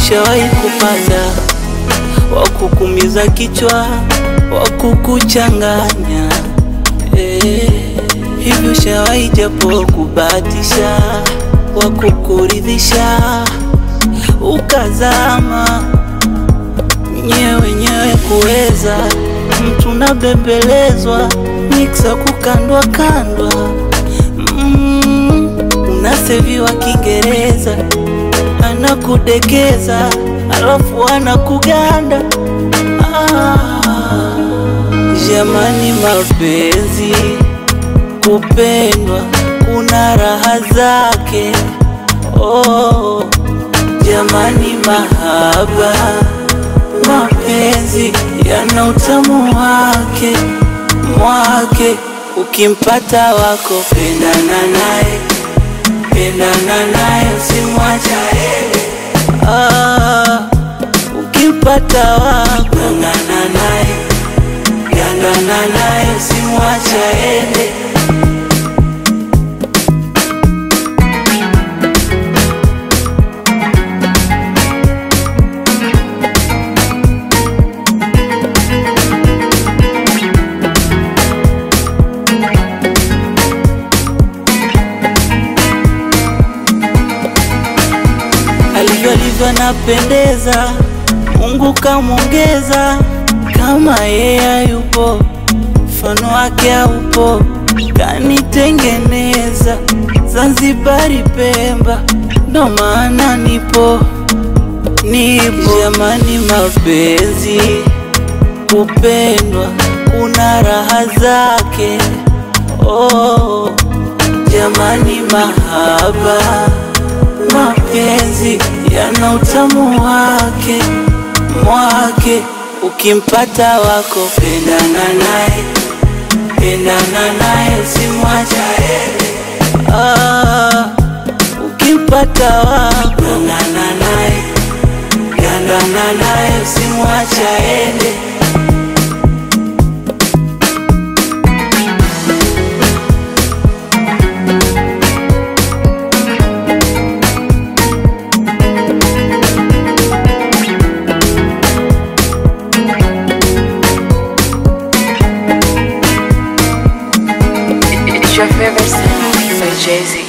ushawahi kupata wakukumiza kichwa, wakukuchanganya eh, hivi ushawahi japo kubahatisha, wakukuridhisha ukazama nyewe nyewe kuweza mtu nabembelezwa miksa kukandwa kandwa mm, unaseviwa Kiingereza anakudekeza alafu anakuganda ah, jamani, mapenzi kupendwa kuna raha zake oh, jamani, mahaba mapenzi yana utamu wake mwake, ukimpata wako pendana naye, pendana naye usimwacha aende. Ah, ukimpata wako ng'ang'ana naye, ng'ang'ana naye usimwacha aende. alivyo alivyo anapendeza, Mungu kamwongeza, kama yeye hayupo mfano wake haupo, kanitengeneza Zanzibari, Pemba, ndo maana nipo nipo. Jamani, mapenzi kupendwa kuna raha zake oh, jamani, mahaba mapenzi yana utamu wake mwake, ukimpata wako pendana naye, pendana naye usimwacha aende. Ah, ukimpata wako ng'ang'ana naye, ng'ang'ana naye usimwacha aende. It's your favorite song by Jay Z.